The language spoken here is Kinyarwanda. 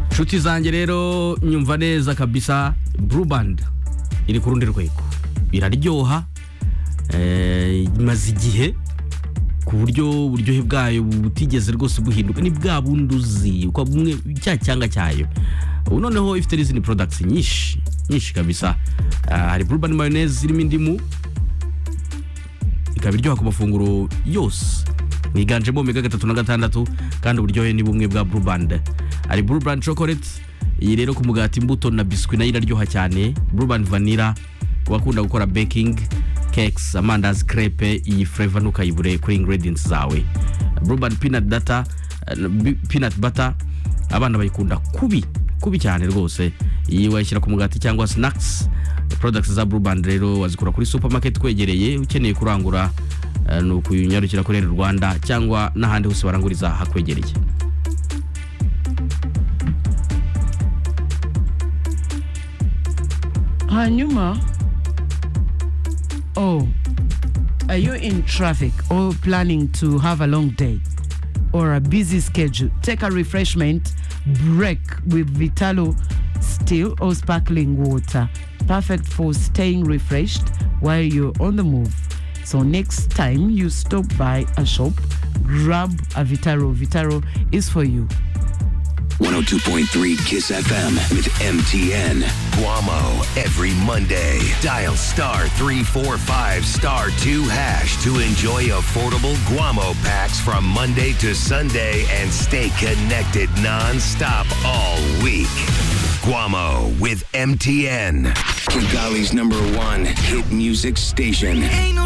inshuti zanjye rero nyumva neza kabisa blue band iri ku rundi rwego iraryoha eh, imaze igihe ku buryo uburyohe bwayo butigeze rwose buhinduka ni bwa bundi uzi uko bumwe cya cyanga cyayo ubu noneho ifite n'izindi products nyinshi nyinshi kabisa Ah, hari blue band mayonnaise irimo indimu ikaba iryoha ku mafunguro yose yiganjemo omega gatatu na gatandatu kandi uburyohe ni bumwe bwa blue band hari blue band chocolate iyi rero ku mugati imbuto na biswi nayo iraryoha cyane blue band vanilla ku bakunda gukora baking cakes amandazi crepe iyi flavor ntukayibure kuri ingredients zawe blue band peanut data eh, bi- peanut butter abana bayikunda kubi kubi cyane rwose iyi wayishyira ku mugati cyangwa snacks products za blue band rero wazikura kuri supermarket kwegereye ukeneye kurangura eh, ni ukunyarukira kuri Air rwanda cyangwa n'ahandi hose waranguriza hakwegereye hanyuma oh are you in traffic or planning to have a long day or a busy schedule take a refreshment break with vitalo still or sparkling water perfect for staying refreshed while you're on the move so next time you stop by a shop grab a vitalo vitalo is for you 102.3 Kiss FM with MTN. Guamo every Monday. Dial star 345 star 2 hash to enjoy affordable Guamo packs from Monday to Sunday and stay connected non-stop all week. Guamo with MTN. Kigali's number one hit music station.